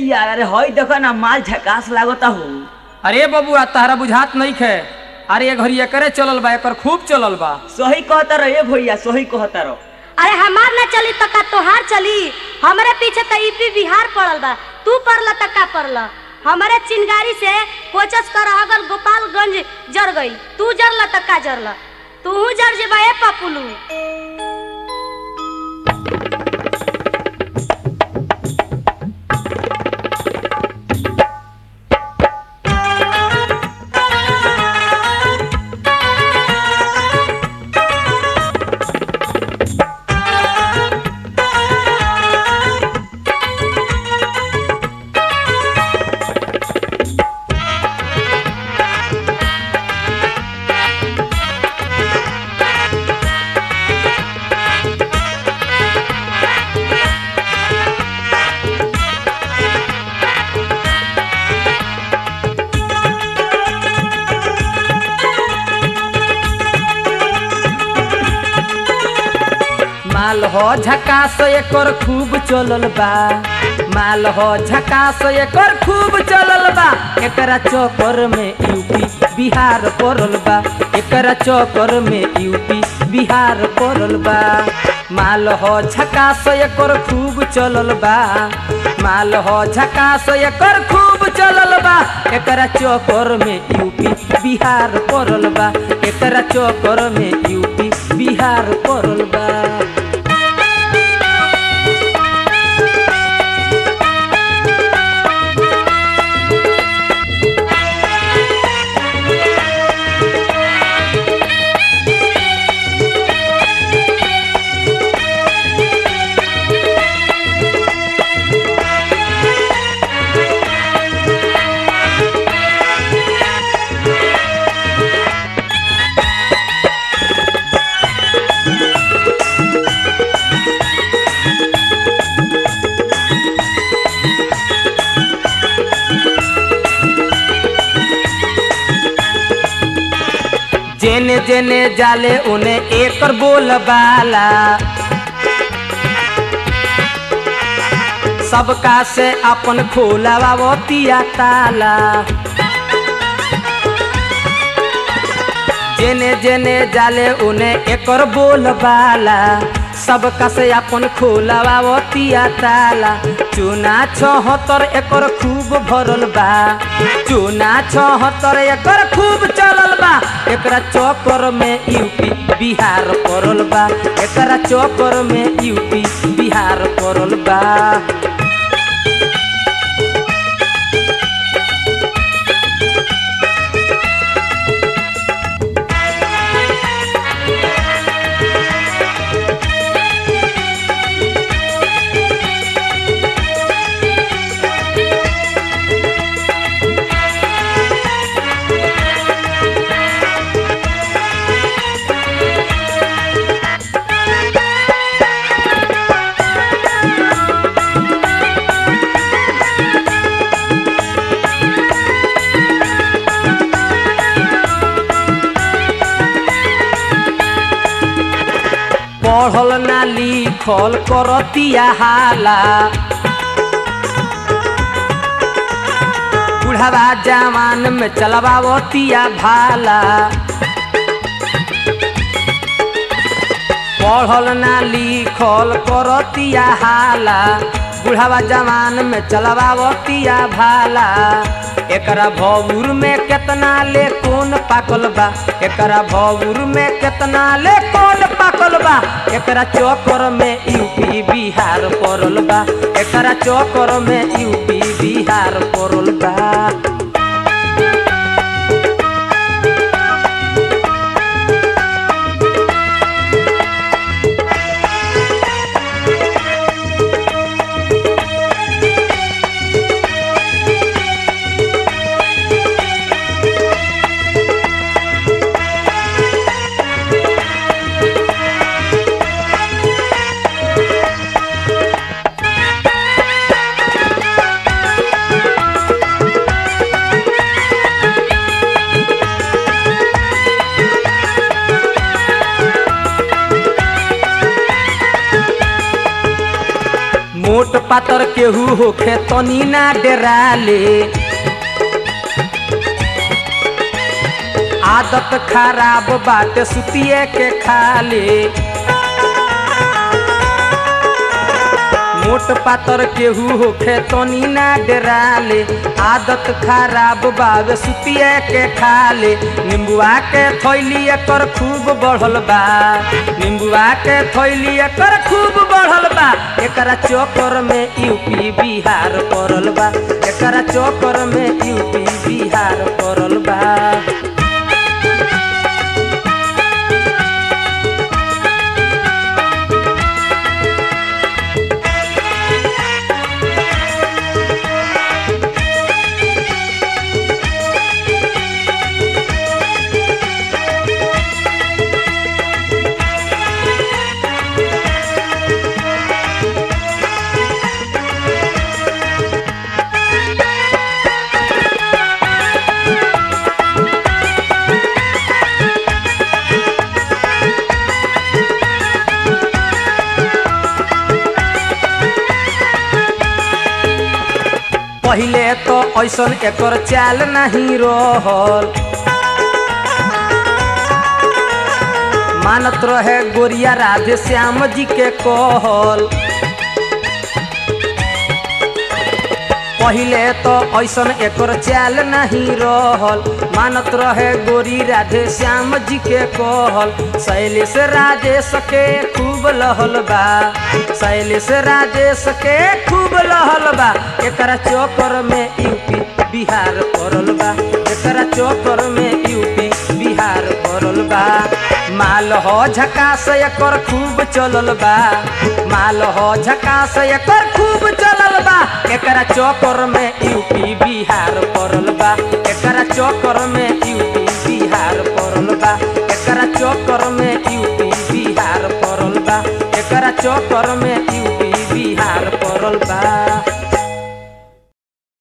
यार अरे हई देखो ना माल झकास लागता हो अरे बबुआ तहरा बुझात नहीं खे अरे ये घड़ी एकरे चलल बा एकर खूब चलल बा सही कहता रहो ए भैया सही कहता रहो अरे हमार ना चली तो का तोहार चली हमरे पीछे तो यूपी बिहार पड़ल बा तू पड़ल तो का पड़ल हमारे चिंगारी से कोचस कर अगर गोपालगंज जर गई तू जरल तो का जरल तू जर जेबा ए पपुलू माल हो झकास एकर खूब चलल बा माल हो झकास एकर खूब चलल बा एकरा चक्कर में यूपी बिहार पड़ल बा एकरा चक्कर में यूपी बिहार पड़ल बा माल हो झकास एकर खूब चलल बा माल हो झकास एकर खूब चलल बा एकरा चक्कर में यूपी बिहार पड़ल बा एकरा चक्कर में यूपी बिहार पड़ल बा जेने जेने जाले उने एकर बोल बाला सबका से अपन खोलावा तिया ताला जेने जेने जाले उने एकर बोल बाला सबका से अपन खोलावा तिया ताला चूना छहत्तर एकर खूब भरल बा चूना छहत्तर एकर खूब चलल बा एकरा चक्कर में यूपी बिहार पड़ल बा एकरा चक्कर में यूपी बिहार पड़ल बा पढ़ल ना लिखल करतिया हाला बुढ़ावा जवान में चलबावतिया भाला पढ़ल ना लिखल करतिया हाला बुढ़ावा जवान में चलबावतिया भाला एकरा भौर में केतना ले कौन पाकल बा एकरा भौर में केतना ले कौन पाकल बा एकरा चक्कर में यूपी बिहार पड़ल बा एकरा चक्कर में यूपी बिहार पड़ल बा मोट पातर केहू होखे तनी ना डेराले आदत खराब बाटे सुतिए के खाले मोट पातर केहू होखे तनी ना डराले आदत खराब बावे सुतिए के खाले निम्बुआ के थैली एकर खूब बढ़ल बा निम्बुआ के थैली एकर खूब बढ़ल बा एकरा चक्कर में यूपी बिहार पड़ल बा एकरा चक्कर में यूपी बिहार पड़ल बा पहिले तो ऐसन एकर चाल नहीं रहल मानत रहे गोरिया राधे श्याम जी के कहल पहिले तो ऐसन एकर चाल नहीं रहल मानत रहे गोरी राधे श्याम जी के कहल शैलेश राजेश के खूब लहल बा शैलेश राजेश के खूब लहल बा एकरा चक्कर में यूपी बिहार पड़ल बा एकरा चक्कर में यूपी बिहार पड़ल बा माल हो झकास एकर खूब चलल बा माल हो झकास एकर खूब चलल बा एकरा चक्कर में यूपी बिहार पड़ल बा एकरा चक्कर में यूपी बिहार पड़ल बा एकरा चक्कर में यूपी बिहार पड़ल बा एकरा चक्कर में यूपी बिहार पड़ल बा